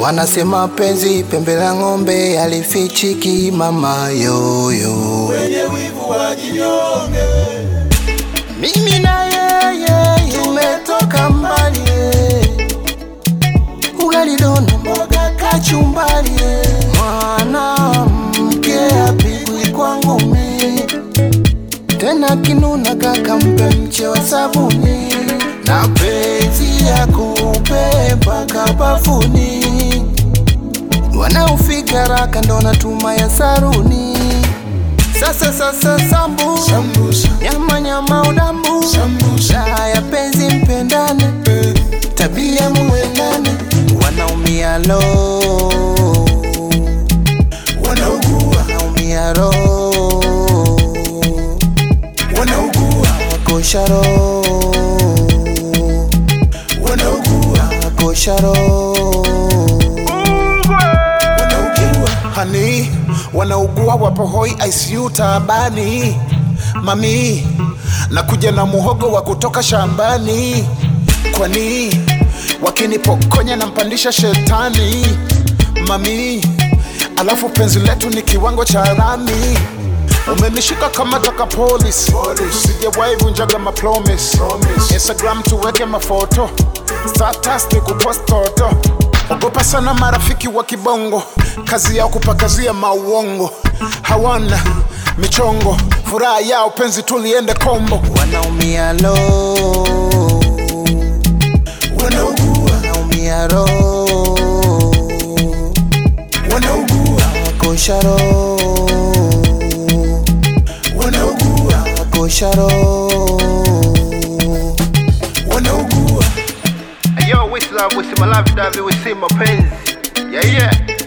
Wanasema penzi pembe la ng'ombe alifichiki mama yoyo. wenye wivu wajinyonge. Mimi na yeye tumetoka mbali, ugali dono mboga kachumbari, mwanamke apigwi kwa ngumi, tena kinuna kaka mpe mche wa sabuni, na penzi ya kubeba kabafuni, wanaofika raka ndo natuma ya saruni. Sasa sasa sambu Sambusa, nyama nyama udambu sambusa, raha ya penzi mpendane eh, tabia muendane wanaumia lo wanaugua, wanaumia ro wanaugua, wakosha ro wanaugua, wakosha ro wanaugua. Hani, wanaugua wapo hoi ICU taabani. Mami, nakuja na muhogo wa kutoka shambani. Kwani wakinipokonya nampandisha shetani. Mami, alafu penzi letu ni kiwango cha rami. Umenishika kama taka polisi, sijawahi vunjaga mapromise. Instagram tuweke mafoto, status ni kupost toto. Ogopa sana marafiki wa kibongo, kazi yao kupakazia mauongo, hawana michongo, furaha yao penzi tuliende kombo. wanaumia lo Wanaugua, wanaumia ro wanaugua, wakosha ro wanaugua, wakosha ro wanaugua. Yo, Wisla, wisi malavi davi, wisi mapenzi. Yeah, yeah.